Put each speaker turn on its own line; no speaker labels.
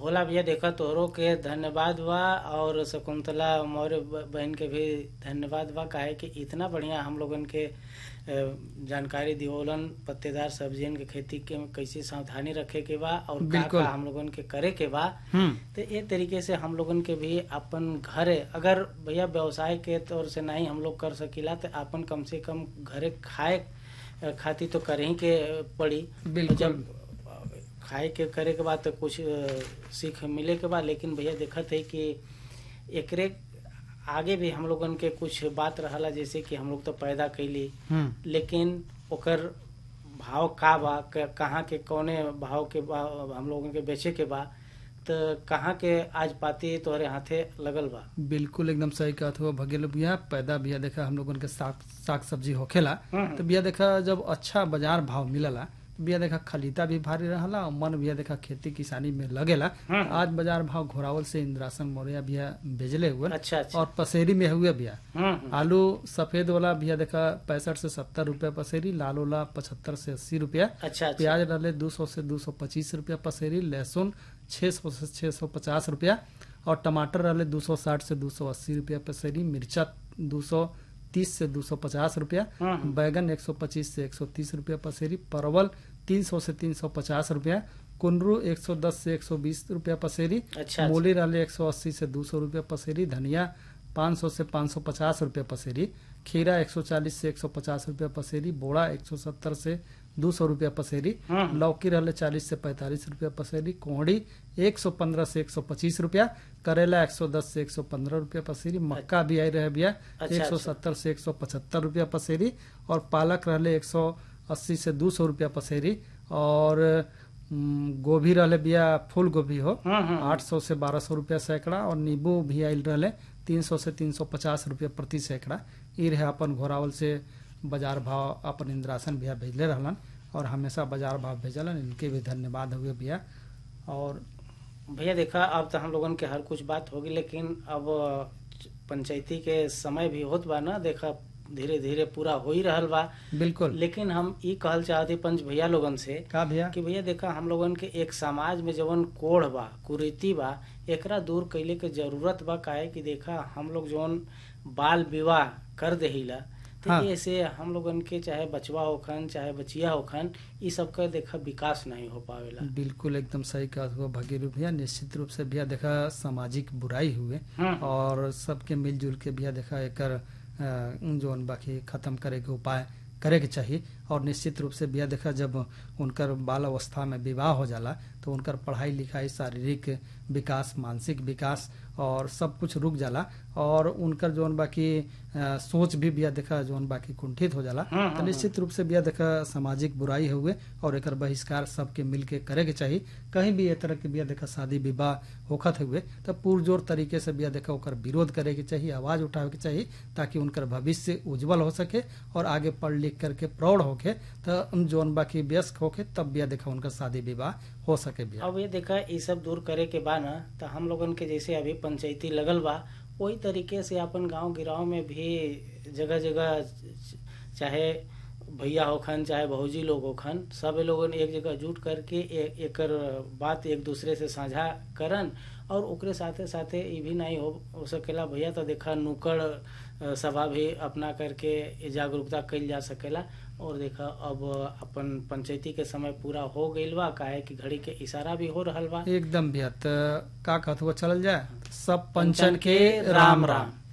भोला भैया देखा तोहरो के धन्यवाद बा और शकुंतला मौर्य ब- बहन के भी धन्यवाद बा काहे कि इतना बढ़िया हम लोगन के अ, जानकारी दिवोलन पत्तेदार सब्जियन के खेती के में कैसे सावधानी रखे के बा और का
बिल्कुल।
का हम लोगन के करे के बा
हम्म
तो ये तरीके से हम लोगन के भी अपन घरे अगर भैया व्यवसाय के तौर से नहीं हम लोग कर सकीला तो अपन कम से कम घरे खाए अ, खातिर तो करे ही के पड़ी
बिल्कुल।
जब अ, खाए के करे के बाद तो कुछ अ, सीख मिले के बाद लेकिन भैया देखत है कि एकरे आगे भी हम लोगन के कुछ बात रहला जैसे कि हम लोग तो पैदा कैली
हम्म
लेकिन ओकर भाव का बा क- कहाँ के कौने भाव के बा हम लोगन के बेचे के बा तो कहाँ के आज पाती तोहरे हाथे लगल बा
बिल्कुल एकदम सही कहत हुआ भगेल भैया पैदा भैया देखा हम लोगन के साग साग सब्जी होखेला
हम्म।
तो भैया देखा जब अच्छा बाजार भाव मिलला तो भैया देखा खरीदा भी भारी रहला और मन भैया देखा खेती किसानी में लगेला
हम्म।
आज बाजार भाव घोरावल से इंद्रासन मौर्य भैया भेजले हुए
अच्छा अच्छा
और पसेरी में हुए भैया
हम्म, हम्म,
आलू सफेद वाला भैया देखा पैंसठ से सत्तर रुपया पसेरी लाल वाला पचहत्तर से अस्सी रुपया
अच्छा अच्छा
प्याज डाले दो सौ से दो सौ पच्चीस रुपया पसेरी लहसुन छह सौ से छह सौ पचास रुपया और टमाटर डाले दो सौ साठ से दो सौ अस्सी रुपया पसेरी मिर्चा दो सौ तीस से दो सौ पचास रुपया
हम्म।
बैगन एक सौ पच्चीस से एक सौ तीस रुपया पसेरी परवल तीन सौ से तीन सौ पचास रुपया कुंदरू एक सौ दस से एक सौ बीस रुपया पसेरी
अच्छा
मूली डाले एक सौ अस्सी से दो सौ रुपया पसेरी धनिया पाँच सौ से पाँच सौ पचास रुपया पसेरी खीरा एक सौ चालीस से एक सौ पचास रुपया पसेरी बोड़ा एक सौ सत्तर से दो सौ रुपया पसेरी
हम्म।
लौकी रहले चालीस से पैंतालीस रुपया पसेरी कोहड़ी एक सौ पंद्रह से एक सौ पच्चीस रुपया करेला एक सौ दस से एक सौ पंद्रह रुपया पसेरी मक्का भी आई रहे भैया
अच्छा,
एक सौ
अच्छा।
सत्तर से एक सौ पचहत्तर रुपया पसेरी और पालक रहले एक सौ अस्सी से दो सौ रुपया पसेरी और हम्म, गोभी रहले भैया फूल गोभी हो
हम्म, हम्म,
आठ सौ से बारह सौ रुपया सैकड़ा और नींबू भी आयल रहले तीन सौ से तीन सौ पचास रुपया प्रति सैकड़ा ई रहे अपन घोरावल से बाजार भाव अपन इंद्रासन भैया भेजले रहलन और हमेशा बाजार भाव भेजलन इनके भी धन्यवाद हुए भैया और
भैया देखा अब तो हम लोगन के हर कुछ बात होगी लेकिन अब पंचायती के समय भी होत बा ना देखा धीरे धीरे पूरा हो ही रहल बा
बिल्कुल
लेकिन हम ई कहल चाहते पंच भैया लोगन से
का भैया
कि भैया देखा हम लोगन के एक समाज में जवन कोढ़ बा कुरीति बा एकरा दूर कैले के जरूरत बा काहे कि देखा हम लोग जवन बाल विवाह कर देहिला तो
हाँ।
ऐसे हम लोगन के चाहे बचवा होखन चाहे बचिया होखन ई सब का देखा विकास नहीं हो पावेला
बिल्कुल एकदम सही कहा हुआ भगीरू भैया निश्चित रूप से भैया देखा सामाजिक बुराई हुए
हम्म।
और सबके मिलजुल के भैया देखा एकर अ, जोन बाकी खत्म करे के उपाय करे के चाहिए और निश्चित रूप से भैया देखा जब उनकर बाल अवस्था में विवाह हो जाला तो उनकर पढ़ाई लिखाई शारीरिक विकास मानसिक विकास और सब कुछ रुक जाला और उनकर जोन बाकी अ, सोच भी भैया देखा जोन बाकी कुंठित हो जाला
हम्म,
तो
हम्म,
निश्चित रूप से भैया देखा सामाजिक बुराई हुए और एकर बहिष्कार सबके मिल के करे के चाहिए कहीं भी ये तरह के भैया देखा शादी विवाह होखत हुए तो पुरजोर तरीके से भैया देखा ओकर विरोध करे के चाहिए आवाज उठावे के चाहिए ताकि उनकर भविष्य उज्जवल हो सके और आगे पढ़ लिख करके प्रौढ़ होके तो जोन बाकी व्यस्क होके तब भैया देखा उनका शादी विवाह हो सके भैया
अब ये देखा ये सब दूर करे के बा ना तो हम लोगन के जैसे अभी पंचायती लगल बा वही तरीके से अपन गांव गिराव में भी जगह जगह चाहे भैया होखन चाहे भौजी लोग होखन सब लोगन एक जगह जुट करके ए, एकर बात एक दूसरे से साझा करन और ओकरे साथे साथे ये भी नहीं हो, हो सकेला भैया तो देखा नुकड़ अ, सभा भी अपना करके ये जागरूकता कइल जा सकेला और देखा अब अपन पंचायती के समय पूरा हो गईल बा काहे कि घड़ी के इशारा भी हो रहल बा
एकदम भैया तो का कहत हुआ चलल जाए सब पंचन
पंचन
के राम राम